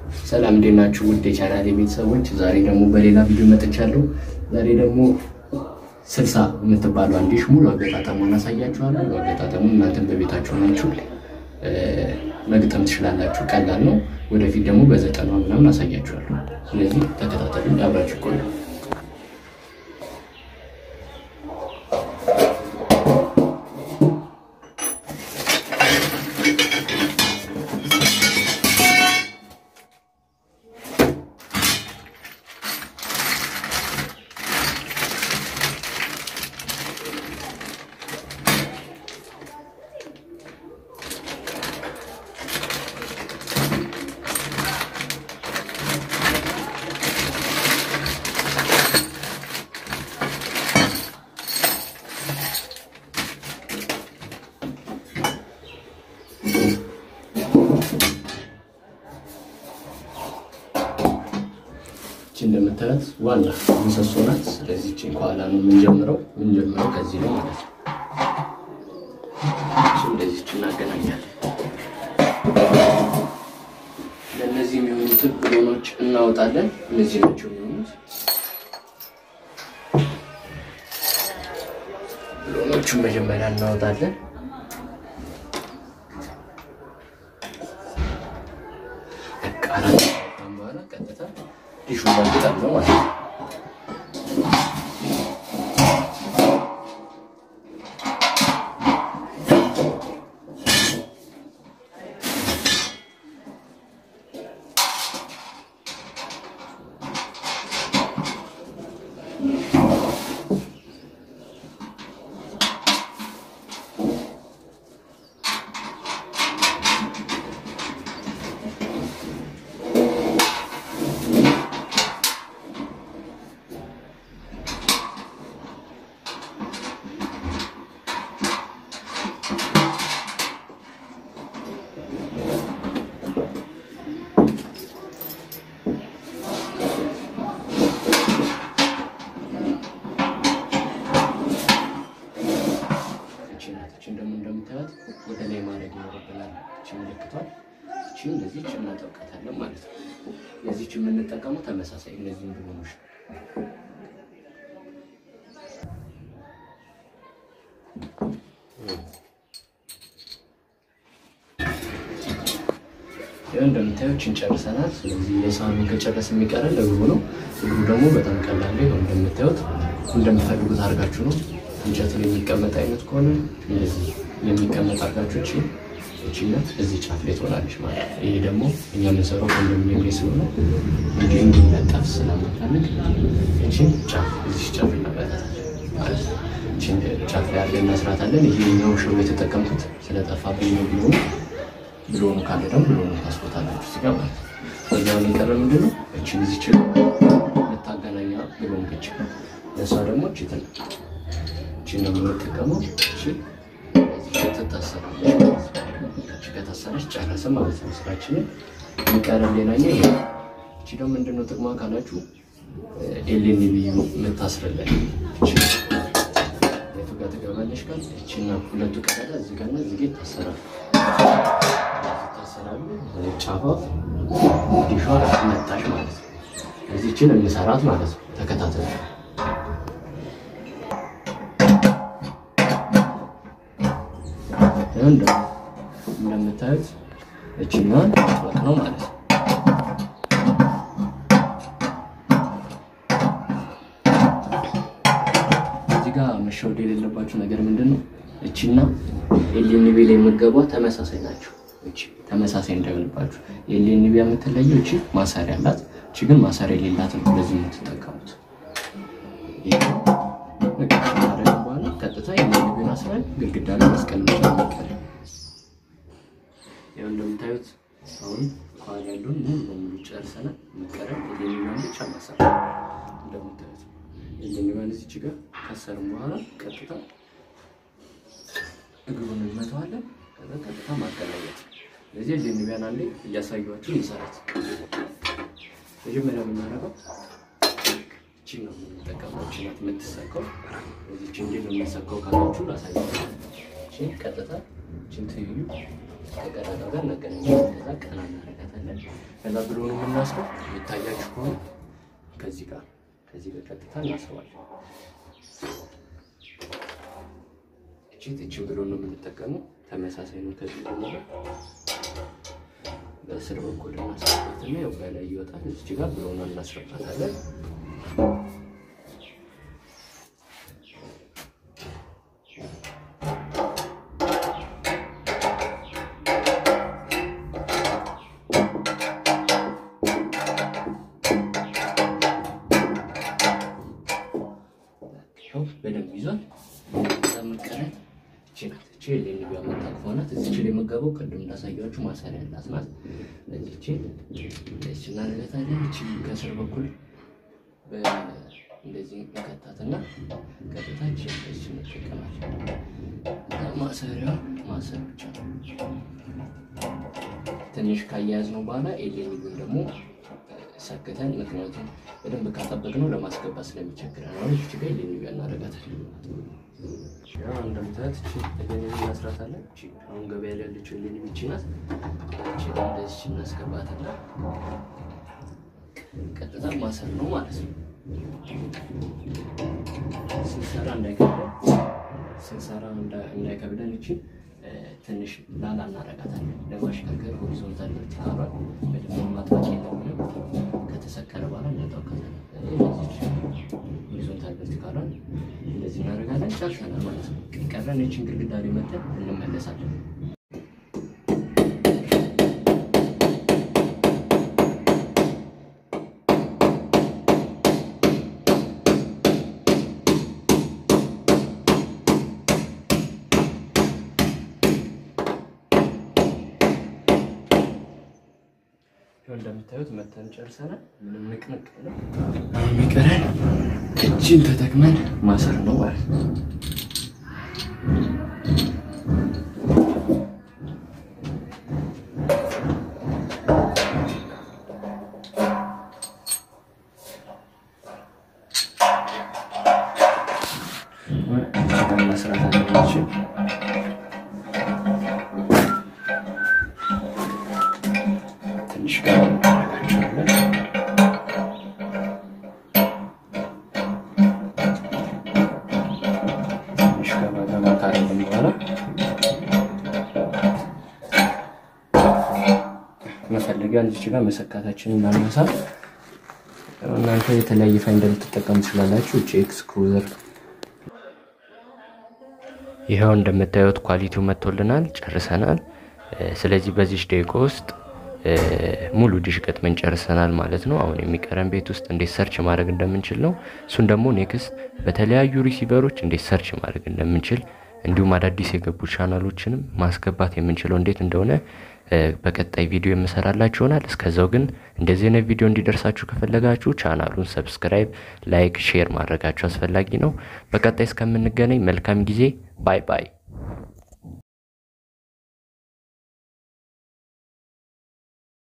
ሰላም እንዴት ናችሁ? ውድ የቻናሌ ቤተሰቦች፣ ዛሬ ደግሞ በሌላ ቪዲዮ መጥቻለሁ። ዛሬ ደግሞ ስልሳ የምትባለው ዲሽ ሙሉ አገጣጠሙን አሳያችኋለሁ። አገጣጠሙ እናንተን በቤታችሁ ናችሁ መግጠም ትችላላችሁ። ቀላል ነው። ወደፊት ደግሞ በዘጠና ምናምን አሳያችኋለሁ። ስለዚህ ተከታተሉ፣ አብራችሁ ቆዩ። እንደምታዩት ዋና ምሰሶ ናት። ስለዚህ እቺን ከኋላ ነው የምንጀምረው። የምንጀምረው ከዚህ ነው ማለት ነው። እቺ እንደዚህ እቺ እናገናኛለን። ለእነዚህ የሚሆኑትን ብሎኖች እናወጣለን። እነዚህ ናቸው የሚሆኑት ብሎኖቹን መጀመሪያ እናወጣለን። አራት በኋላ ቀጥታ ዲሹ ማግጠም ነው ማለት ነው። እችን ደግሞ እንደምታዩት ወደ ላይ ማድረግ ይኖርብናል። እቺ ምልክቷል። እቺ እንደዚህ እቺ እናጠብቃታለን ማለት ነው። የዚች የምንጠቀመው ተመሳሳይ እነዚህ ብሎኖች ይኸው እንደምታዩት እቺን ጨርሰናል። ስለዚህ የሳህኑን ከጨረስ የሚቀረን እግሩ ነው። እግሩ ደግሞ በጣም ቀላል ነው። ይኸው እንደምታዩት እንደምትፈልጉት አድርጋችሁ ነው እንጨት ላይ የሚቀመጥ አይነት ከሆነ እንደዚህ የሚቀመጥ አድርጋችሁ እቺ እቺነት እዚህ ጫፍ ላይ ትሆናለች ማለት ነው። ይሄ ደግሞ እኛ የምንሰራው ኮንዶሚኒየም ላይ ስለሆነ እንዲህ እንዲነጠፍ ስለምንፈልግ እቺን ጫፍ እዚህ ጫፍ እናበታታለን ማለት ነው። እቺን ጫፍ ላይ አድርገን እናስራታለን። ይሄኛው ሽቦ የተጠቀምኩት ስለጠፋብኝ ነው። ቢሆኑ ብሎኑ ካለ ደግሞ ብሎኑ ታስቦታላችሁ እዚህ ጋር ማለት ነው። ከዚያው የቀረ ምንድን ነው እቺን እዚህ ችል ልታገናኛ ብሎን ብቻ ለእሷ ደግሞ እቺ ትን እቺን ነው የምንጠቀመው። እቺ ትታሰራለች ማለት ነው። እቺ ከታሰረች ጨረስን ማለት ነው ስራችንን። የሚቀረን ሌላኛው ይሄ እቺ ደግሞ ምንድነው ጥቅሟ ካላችሁ ኤሌን ብዩ የምታስርለን እቺ የቱ ጋር ትገባለች ካል እቺና ሁለቱ ቀዳዳ እዚህ ጋርና እዚህ ጋር ይታሰራል ይታሰራሉ። ጫፏ ዲሿ መጣች ማለት ነው። እዚህ እቺን እንሰራት ማለት ነው። ተከታተሉ። እንደምታዩት እችኛዋን ማጥበቅ ነው ማለት ነው። እዚህ ጋር መሸወድ የሌለባችሁ ነገር ምንድን ነው? እቺና ኤልኤንቢ ላይ የምትገቧ ተመሳሳይ ናቸው። እቺ ተመሳሳይ እንዳይሆንባችሁ። ኤልኤንቢ የምትለየው እቺ ማሰሪያ አላት፣ እቺ ግን ማሰሪያ የሌላት ነው። ለዚህ የምትጠቀሙት በኋላ ቀጥታ ኤልኤንቢን አስረን ግድግዳ ላይ መስቀል ብቻ የሚቀር ያው እንደምታዩት አሁን ከኋላ ያለውን ሙሉ በሙሉ ጨርሰናል። የሚቀረን ኤልኤንቢዋን ብቻ ማሰር እንደምታዩት ኤልኤንቢዋን እዚች ጋር ካሰርም በኋላ ቀጥታ እግሩን እንመተዋለን። ከዛ ቀጥታ ማገናኘት። ስለዚህ ኤልኤንቢዋን አንዴ እያሳየኋችሁ እንሰራት። መጀመሪያ የምናደርገው እቺን ነው የምንጠቀመው። እቺ ናት የምትሰካው። ስለዚህ እቺ እንዴት ነው የምንሰካው ካላችሁ ላሳያችሁ። እቺን ቀጥታ እቺን ትይዩ ከቀዳዳው ጋር እናገናኛለን። ከዛ ቀና እናደርጋታለን። ከዛ ብሎ ነው የምናስረው። የሚታያችሁ ከሆነ ከዚህ ጋር ከዚህ ጋር ቀጥታ እናስረዋለን። እቺ እቺን ብሎ ነው የምንጠቀመው። ተመሳሳይ ነው። ከዚህ ደግሞ በስር በኩል እናስረባትና ያው በላይ ይወጣል። እዚህ ጋር ብሎ ነው እናስረባታለን። በደንብ ይዟል። ምቀረት እቺ ናት። እቺ የሌንቢያ መታቅፏ ናት። እዚች ላይ የምገባው ቅድም እንዳሳያችሁ ማሰሪያ ያላት ናት። እዚች እዚች እናደርጋታለን። እቺ ከስር በኩል እንደዚህ እንከታትና ቀጥታ እቺ እዚች እንጠቀማለን። ማሰሪያ ማሰር ብቻ ነው። ትንሽ ካያያዝ ነው በኋላ ኤሌኒቢን ደግሞ ሰክተን ምክንያቱም በደንብ ካጠበቅነው ለማስገባት ስለሚቸግረን አሁን እቺ ጋር ኤሌኒቢያ እናደርጋታለን። ያው እንደምታያት እቺ ኤሌኒቢ እናስራታለን። እቺ አሁን ገበያ ላይ ያለችው ኤሌኒቢ እቺ ናት። እቺ እንደዚህ እናስገባትና ቀጥታ ማሰር ነው ማለት ነው። ስንሰራ እንዳይከብደን ስንሰራ እንዳይከብደን እቺ ትንሽ ላላ እናረጋታለን ለማሽከርከር ሆሪዞንታል ቨርቲካሏን በደንብ ማጥፋት የለብንም። ከተሰከረ በኋላ እናጠውቃታለን። ሆሪዞንታል ቨርቲካሏን እንደዚህ እናደርጋለን። ጨርሰናል ማለት ነው። ቀረን ይችን ግድግዳ ላይ መጠን እንመለሳለን። እንደምታዩት መተን ጨርሰናል። ምንም ንቅንቅ ነው የሚቀረን እጅን ተጠቅመን ማሰር ነው ማለት ነው። መስራት አለባችን። ትንሽ ጋር እናደርጋቸዋለን። ትንሽ ገባ ገባ ካደረግን በኋላ መፈለጊያ እዚች ጋር መሰካታችንን እናነሳ። እናንተ የተለያየ ፋይል እንደምትጠቀሙ ትችላላችሁ። እቺ ኤክስክሉዘር ይኸው እንደምታዩት ኳሊቲው መጥቶልናል፣ ጨርሰናል። ስለዚህ በዚህ ደቂቃ ውስጥ ሙሉ ዲሽ ገጥመን ጨርሰናል ማለት ነው። አሁን የሚቀረን ቤት ውስጥ እንዴት ሰርች ማድረግ እንደምንችል ነው። እሱን ደግሞ ኔክስት በተለያዩ ሪሲቨሮች እንዴት ሰርች ማድረግ እንደምንችል እንዲሁም አዳዲስ የገቡ ቻናሎችንም ማስገባት የምንችለው እንዴት እንደሆነ በቀጣይ ቪዲዮ የምሰራላችሁ ይሆናል። እስከዛው ግን እንደዚህ አይነት ቪዲዮ እንዲደርሳችሁ ከፈለጋችሁ ቻናሉን ሰብስክራይብ፣ ላይክ፣ ሼር ማድረጋችሁ አስፈላጊ ነው። በቀጣይ እስከምንገናኝ መልካም ጊዜ። ባይ ባይ።